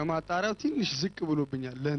ከማጣሪያው ትንሽ ዝቅ ብሎብኛል። ለእኔ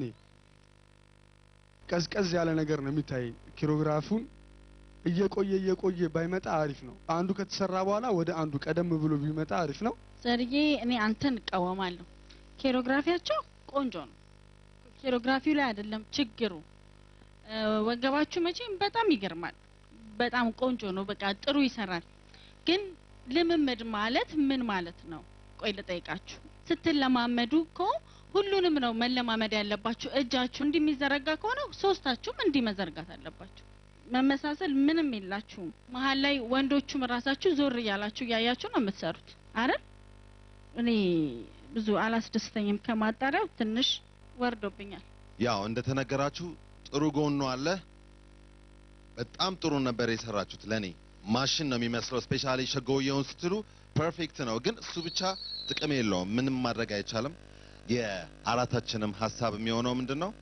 ቀዝቀዝ ያለ ነገር ነው የሚታይ። ኪሮግራፉን እየቆየ እየቆየ ባይመጣ አሪፍ ነው። አንዱ ከተሰራ በኋላ ወደ አንዱ ቀደም ብሎ ቢመጣ አሪፍ ነው። ዘርዬ እኔ አንተን እቃወማለሁ። ኬሮግራፊያቸው ቆንጆ ነው። ኬሮግራፊው ላይ አይደለም ችግሩ። እ፣ ወገባችሁ መቼም በጣም ይገርማል። በጣም ቆንጆ ነው። በቃ ጥሩ ይሰራል። ግን ልምምድ ማለት ምን ማለት ነው? ቆይ ልጠይቃችሁ። ስትለማመዱ እኮ ሁሉንም ነው መለማመድ ያለባችሁ። እጃችሁ እንዲህ የሚዘረጋ ከሆነ ሶስታችሁም እንዲህ መዘርጋት አለባችሁ። መመሳሰል ምንም የላችሁም። መሀል ላይ ወንዶቹም ራሳችሁ ዞር እያላችሁ እያያችሁ ነው የምትሰሩት አይደል? እኔ ብዙ አላስደስተኝም። ከማጣሪያው ትንሽ ወርዶብኛል። ያው እንደተነገራችሁ ጥሩ ጎኑ አለ። በጣም ጥሩ ነበር የሰራችሁት። ለኔ ማሽን ነው የሚመስለው። ስፔሻሊ ሸጎየውን ስትሉ ፐርፌክት ነው፣ ግን እሱ ብቻ ጥቅም የለውም። ምንም ማድረግ አይቻልም። የአራታችንም ሀሳብ የሚሆነው ምንድን ነው?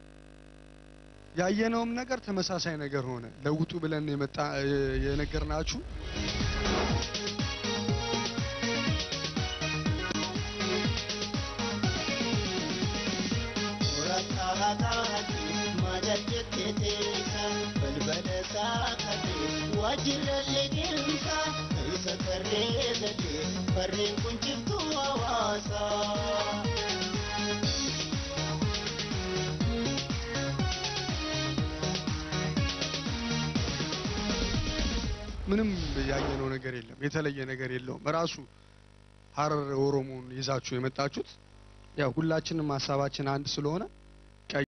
ያየነውም ነገር ተመሳሳይ ነገር ሆነ። ለውጡ ብለን የመጣ የነገርናችሁ ምንም ያየነው ነገር የለም። የተለየ ነገር የለውም። ራሱ ሀረር ኦሮሞን ይዛችሁ የመጣችሁት ያው ሁላችንም ሀሳባችን አንድ ስለሆነ